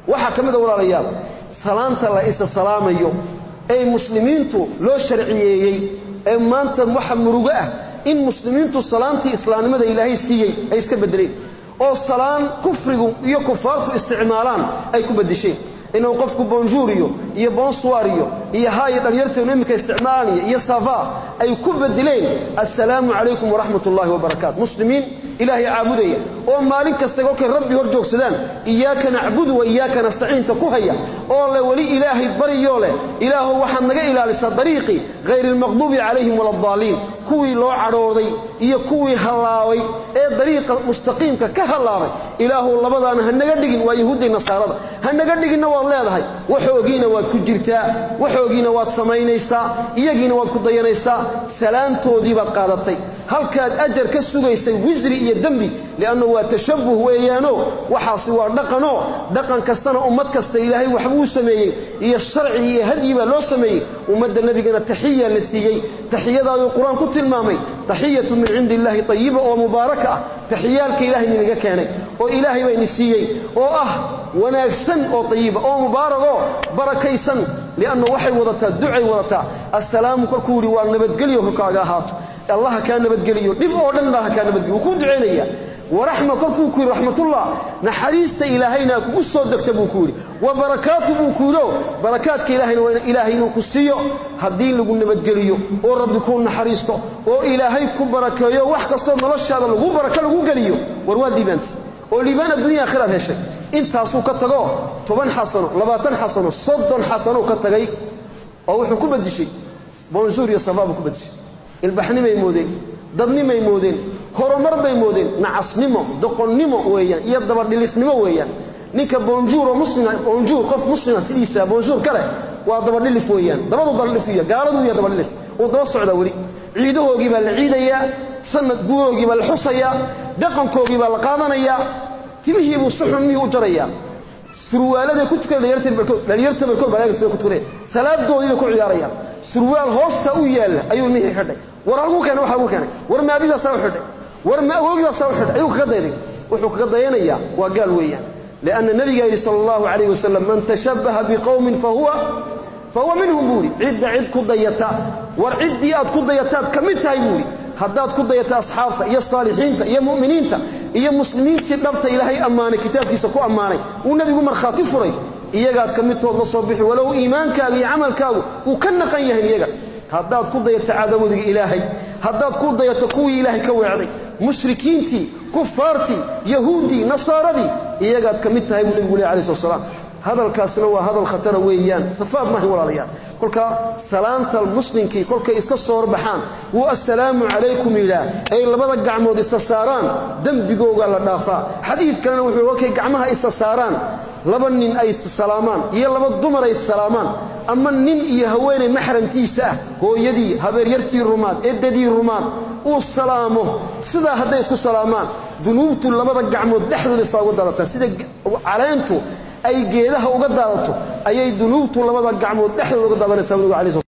waxaa ka mid a walaalayaal salaanta la isa salaamayo ee muslimiintu loo sharciyeeyey ee maanta waxa murugo ah in muslimiintu salaantii islaamnimada ilaahay siiyey ay iska beddeleen oo salaan kufrigu iyo kufaartu isticmaalaan ay ku beddesheen inuu qofku bonjour iyo iyo bonsoir iyo iyo haayo dhalinyarteenu iminka isticmaalanaya iyo safa ay ku bedeleen assalaamu calaykum waraxmat ullaahi wabarakaatu muslimiin ilaahay caabudaya oo maalin kasta kolkay rabbi hor joogsadaan iyaaka nacbudu wa iyaaka nastaciinta ku haya oo le weli ilaahay baryoo leh ilaahu waxaad naga ilaalisaa dariiqii hayri almaqduubi calayhim waladdaaliin kuwii loo cadhooday iyo kuwii hallaabay ee dariiqa mustaqiimka ka hallaabay ilaahu labadaana ha naga dhigin waa yahuuddii nasaarada ha naga dhiginna waad leedahay waxoogiina waad ku jirtaa waxoogiina waad samaynaysaa iyagiina waad ku dayanaysaa salaantoodii baad qaadatay halkaad ajar ka sugaysay wisri iyo dembi li'annu waa tashabbuh weeyaanoo waxaasi waa dhaqanoo dhaqan kastana ummad kasta ilaahay waxbuu sameeyey iyo sharci iyo hadyi baa loo sameeyey ummadda nebigana taxiya la siiyey taxiyadaaduu qur-aan ku tilmaamay taxiyatu min cindi illaahi tayiba oo mubaaraka ah taxiyaalka ilahay ninaga keenay oo ilaahay bayni siiyey oo ah wanaagsan oo tayiba oo mubaaragoo barakaysan li'annu waxay wadataa ducay wadataa assalaamu kolkuu yidhi waa nabadgelyo korkaaga ahaato allaha kaa nabadgeliyo dhib oo dhan baa ha kaa nabadgeliyo wuu kuu ducaynaya waraxma kolkuu ku yidhi raxmatullah naxariista ilaahayna kugu soo degta buu ku yidhi wa barakaatu buu ku yidhio barakaadka ilaahayna waa ilaahay inuu ku siiyo haddii lagu nabadgeliyo oo rabbi kuu naxariisto oo ilaahay ku barakeeyo wax kastoo noloshaada lagu barako lagu geliyo war waa diibaantay oo liibaan addunya akhiraad heshay intaasuu ka tago toban xasano labaatan xasano soddon xasano ka tagay oo wuxuu ku badishay bonjour iyo safa buu ku badishay ilbaxnimay moodeen dadnimay moodeen horumar bay moodeen nacasnimo doqonnimo weeyaan iyo dabadhilifnimo weeyaan ninka bonjour oo muslima bonjour qof muslima sidiisa bonjour kale waa dabadhilif weeyaan dabadu dabadhilif iyo gaaladu iyo dabadhilif uu daba socdaa weli ciidahoogii baa la ciidayaa sanad guuroogii baa la xusayaa dhaqankoogii baa la qaadanayaa timihii buu si xun mihii u jarayaa surwaaladay ku tukan dhalinyarta barkood baa sida ku tukanaya salaadoodii bay ku ciyaarayaan surwaal hoosta u yaalla ayuu mihii xidhay war halkuu keenay waxa lagu keenay war ma abi baa saa u xidhay war ma awoogii baa saa u xidhay ayuu kaga dayday wuxuu kaga dayanayaa waa gaal weeyaan lianna nabigaa yidhi sala allahu calayh wasalam man tashabbaha biqowmin fahuwa fahuwa minhum buu yidhi cidda cid ku dayata war ciddii aad ku dayataad ka mid tahay buu yidhi haddaad ku dayata asxaabta iyo saalixiinta iyo mu'miniinta iyo muslimiintii dhabta ilaahay ammaanay kitaabkiisa ku ammaanay uu nebigu markhaati furay iyagaad ka midtood la soo bixi walow iimaankaaga iyo camalkaagu uu ka naqan yahay iyaga haddaad ku dayato cadawadiga ilaahay haddaad ku dayato kuwii ilaahay ka weecday mushrikiintii kufaartii yahuuddii nasaaradii iyagaad ka mid tahay buu nebigu leh alai slat slaam hadalkaasna waa hadal khatara weeyaan safaad maahan walaalayaal kolka salaanta muslimkii kolkay iska soo horbaxaan wuu assalaamu calaykum yidhaah ay labada gacmood isa saaraan dembigooga la dhaafaa xadiid kalena wuxuu kolkay gacmaha isa saaraan laba nin ay salaamaan iyo laba dumar ay salaamaan ama nin iyo haweenay maxramkiisa ah hooyadii habeeryartii rumaad eddadii rumaad uu salaamo sidaa hadday isku salaamaan dunuubtu labada gacmood dhexdooda isaa uga daadataa sida caleentu ay geedaha uga daadato ayay dunuubtu labada gacmood dhexdooda uga daadanaysaa nabigu alai